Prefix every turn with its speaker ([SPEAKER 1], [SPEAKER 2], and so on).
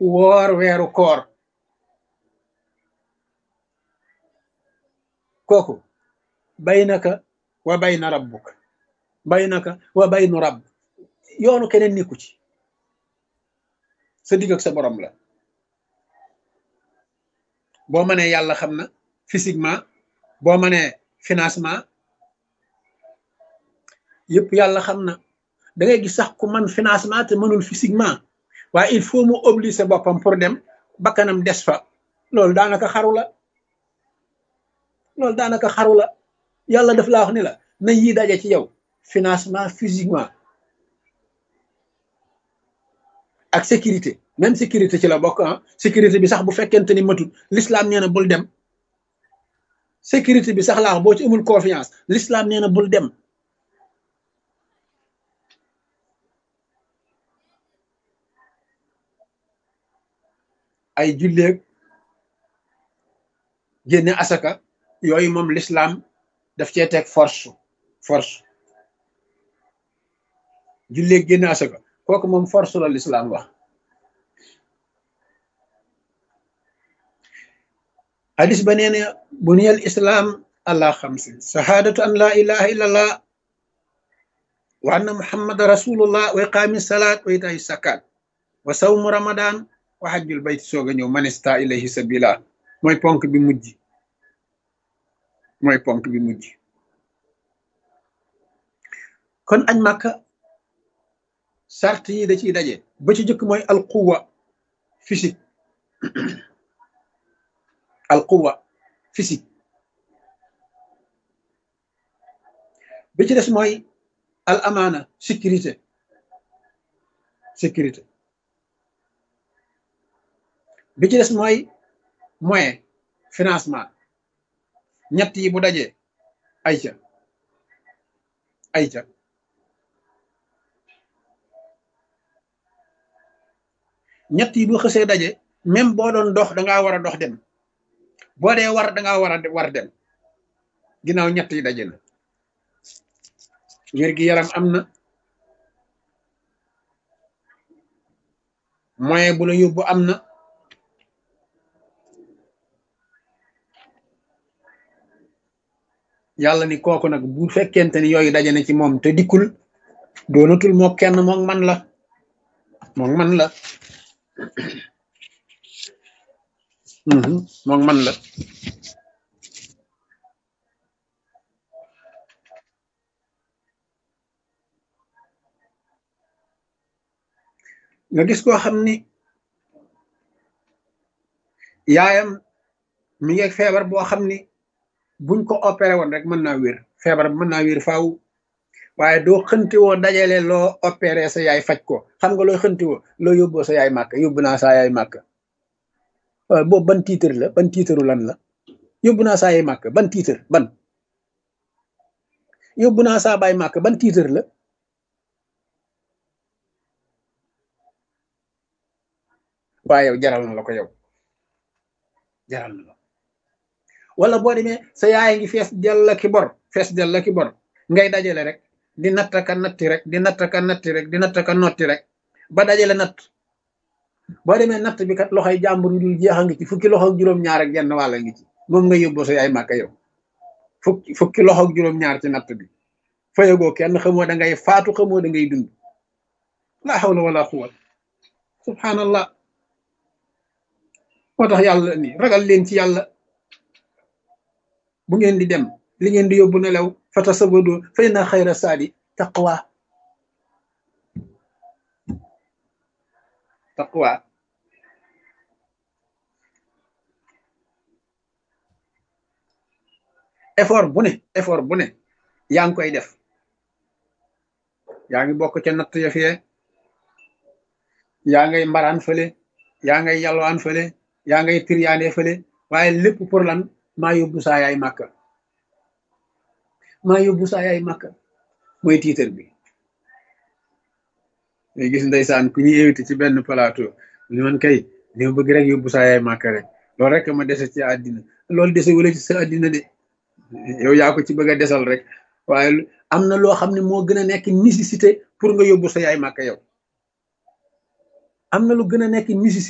[SPEAKER 1] woor weeru koor kooku baynaka wa bayna rabbuk baynaka wa baynu rabb yoonu keneen nekku ci sa digg ak sa borom la boo mënee yàlla xam na physiquement boo mënee financement yëpp yàlla xam na da ngay gis sax ku man financement te mënul physiquement waaye il faut mu obliger boppam pour dem bakkanam des fa loolu daanaka xaru la loolu daanaka xaru la yàlla daf laa wax ni la na yii daje ci yow financement physiquement ak sécurité même sécurité ci la bokk ah sécurité bi sax bu fekkente ni matut l'islam nee na bul dem sécurité bi sax laa wax boo ci amul confiance l'islam nee na bul dem ay julleeg génne asaka yooyu moom l'islam daf cee teg force force julleeg génne asaka kooku moom force la l'islam wax hadis ba nee na buniyal islam allah xamsin shahadatu an la ilaha illa allah wa anna muhammada rasulullah wa iqaami salat wa itaay sakat wa sawmu ramadan wa hajjul bayti soog a ñëw manista ilayhi sabila mooy ponk bi mujj mooy ponk bi mujj kon añ màkka sart yi da ciy daje ba ci jëkk mooy alquwa physique alquwa physique bi ci des mooy al amaana sécurité sécurité bi ci des mooy moyen financement ñett yi bu dajee ayca ayca ñett yi bu xësee daje même boo doon dox dangaa war a dox dem boo dee war dangaa war a war dem ginnaaw ñett yi daje na wér gi yaram am na moyen bu la yóbbu am na yàlla ni kooku nag bu fekkente ni yooyu daje na ci moom te dikkul doonatul moo kenn moom man la moom man la moom man la nga gis koo xam ni yaayam mi ngi feebar boo xam ni buñ ko opéré woon rek mën naa wér feebar mën naa wér faaw waaye doo xënti woo dajale loo opéré sa yaay faj ko xam nga looy xënti woo loo yóbboo sa yaay màkk yóbbu naa saa yaay màkk waaw boobu ban tiitar la ban tiitaru lan la yóbbu naa saa yaay màkk ban tiitar ban yóbbu naa saa baay màkk ban tiitar la waaye yow jaral na la ko yow jaral na la wala boo demee sa yaay ngi fees dell ki bor fees dell ki bor ngay dajale rek di nattaka natti rek di nattaka natti rek di nattaka notti rek ba dajale natt boo demee natt bi kat loxoy jàmbur yu dul jeexa ngi ci fukki loxo ak juróom-ñaar ak genn wàlla ngi ci moom nga yóbboo sa yaay màkka yow fukki fukki loxo ak juróom-ñaar ci natt bi fayagoo kenn xamoo da ngay faatu xamoo da ngay dund la hawla wala quwwata subhanallah moo tax yàlla ni ragal leen ci yàlla bu ngeen di dem li ngeen di yóbbu nelaw fatasabadu fa inna xayra saadi taqwa taqwa effort bu ne effort bu ne yaa ngi koy def yaa ngi bokk ca natt ya fee yaa ngay mbaraan fële yaa ngay yalwaan fële yaa ngay tiryaane fële waaye lépp pour lan maa yóbbu saa yaay màkka maa yóbbu saa yaay màkka mooy tiitar bi ngay gis ndeysaan ku ñuy invité ci benn plateau li man kay li ma bëgg rek yóbbu saa yaay màkka rek loolu rek ma dese ci àddina loolu dese wala ci sa àddina de yow yaa ko ci bëgg a desal rek waaye am na loo xam ne moo gën a nekk nécessité pour nga yóbbu sa yaay màkka yow am na lu gën a nekk nécessité